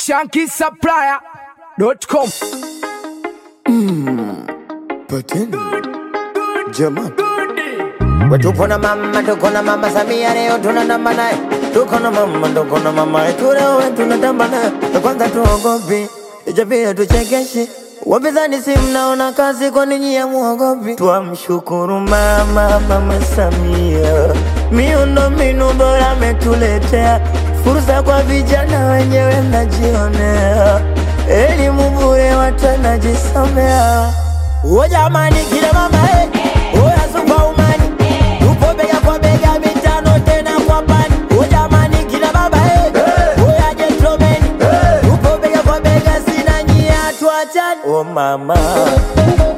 shankisupplier.com. Pateni. Jamani. Tupo na mama, tuko na mama Samia leo tunatamba naye. Tuko na mama, tuko na mama yetu leo tunatamba naye. Na Kwanza tuogopi, ijapia tuchekeshe. Wapinzani si mnaona kazi, kwa nini ya muogopi? Twamshukuru mama, mama Samia, miundo mbinu bora ametuletea, fursa kwa vijana wenyewe mnajionea, elimu bure watu wanajisomea. O jamani, kila mama eh, oya superwoman, tupo bega kwa bega, mitano tena kwa pani. O jamani, kila baba eh, oya gentleman, tupo bega kwa bega, sina nyia, tuachane. O mama